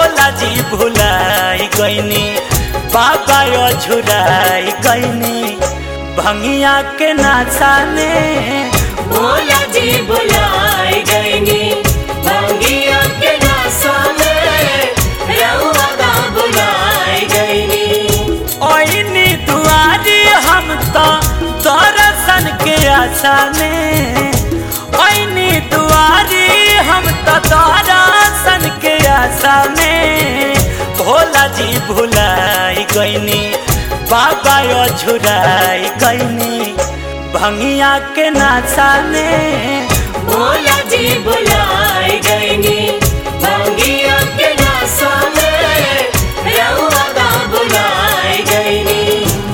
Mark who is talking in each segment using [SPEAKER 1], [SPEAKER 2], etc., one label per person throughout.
[SPEAKER 1] भोला जी भुलाई गईनी बाबा झुराई गईनी भंगिया के नाचा में
[SPEAKER 2] भोला जी बुलाए गईनी भंगिया के नासा में रउआ का बुलाए गईनी
[SPEAKER 1] ओइनी दुआरी हम तो दर्शन के आशा में ओइनी दुआरी हम तो दर्शन के आशा में भोला जी भुलाई गईनी बाबा झुराई गईनी भंगिया के नाचा में
[SPEAKER 2] भोला जी बुलाए गईनी भंगिया के नासा में रउआ का बुलाए गईनी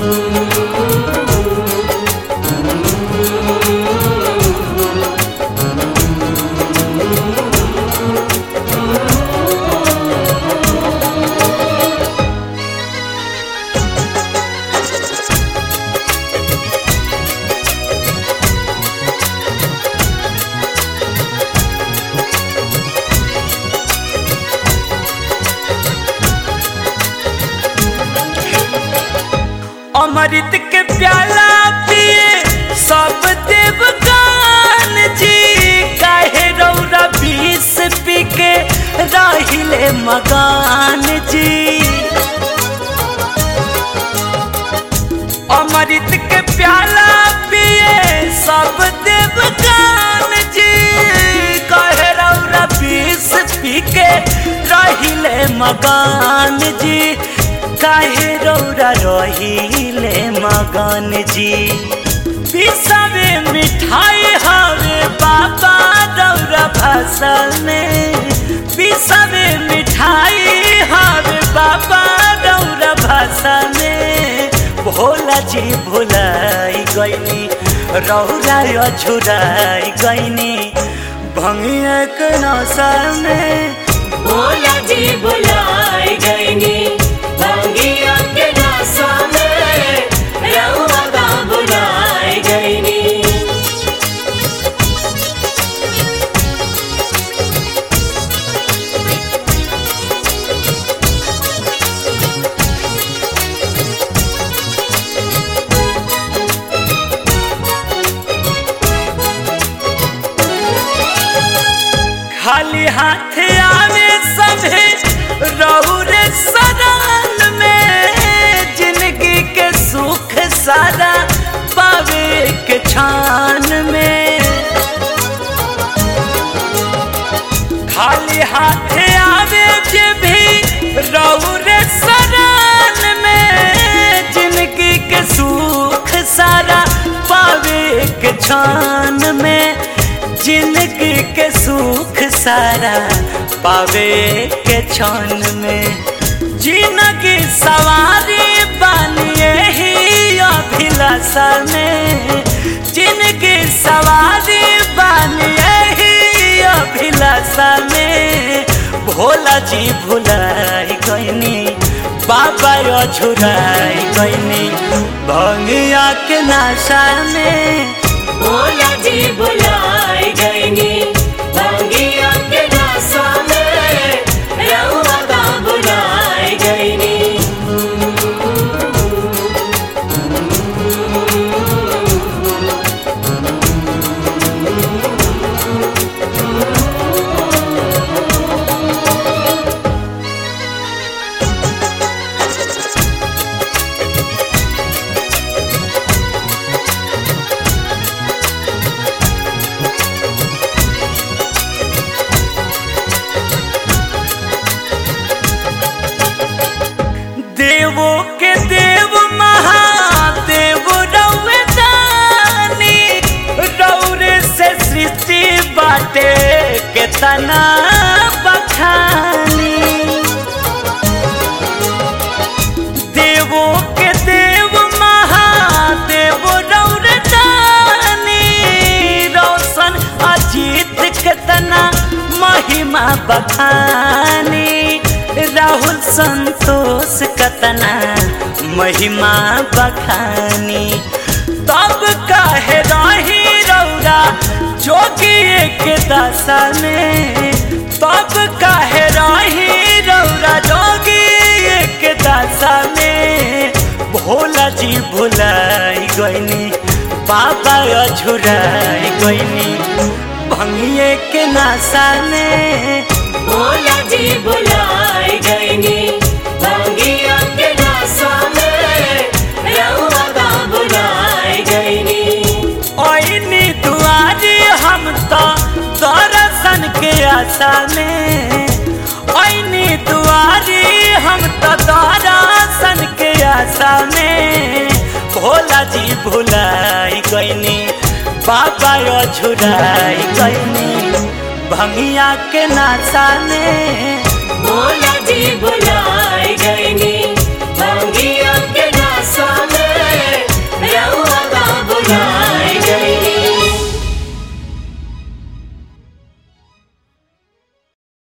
[SPEAKER 1] अमृत के प्याला पिए सब देवगान जी काहे रौरा बीस पी के रहिले मगान जी अमृत के प्याला पिए सब देवगान जी कहे रौरा बीस पी के रहिले मगान जी काहे रौरा रहिले मगन जी पिसावे मिठाई हवे बाबा रौरा भाषा में पिसावे मिठाई हवे बाबा रौरा भाषा में भोला जी भुलाई गईनी रौरा अझुराई गईनी भंगिया के नशा में
[SPEAKER 2] भोला जी बुलाए गईनी भंगिया के नासा में रउआ का बुलाए गईनी
[SPEAKER 1] खाली हाथ आवे सभे रौरे सदाल में जिंदगी के सुख सारा पावे के छान में खाली हाथ आवे जे भी रौरे सदाल में जिंदगी के सुख सारा पावे के छान में जिंदगी के सुख सारा पावे के क्षण में जिंदगी सवारी बनिए ही अभिलाषा में जिंदगी सवारी बनिए ही अभिलाषा में भोला जी भुलाई गईनी बाबा झुराई गईनी भंगिया के नाशा में
[SPEAKER 2] भोला जी बुलाए गईनी भंगिया के नासा में रउआ का बुलाए गईनी
[SPEAKER 1] देवो के देव महादेव रौवे दानी रौरे से सृष्टि बाटे के तना बखानी देवो के देव महादेव रौरे दानी रोशन अजीत के तना महिमा बखानी राहुल संतोष कतना महिमा बखानी तब काहे रही रौरा जोगी के दशा में तब काहे रही रौरा जोगी के दासा में भोला जी भुलाई गईनी बाबा अझुराई गईनी भंगिए के नासा में
[SPEAKER 2] भोला जी बुलाए गईनी भांगिया के नासा में रउआ का बुलाए गईनी
[SPEAKER 1] ओइनी दुआरी हम तो दर्शन के आशा में ओइनी दुआरी हम तो दर्शन के आशा में भोला जी भुलाई गईनी बाबा अझुराई गईनी भंगिया के नाशा में
[SPEAKER 2] भोला जी बुलाए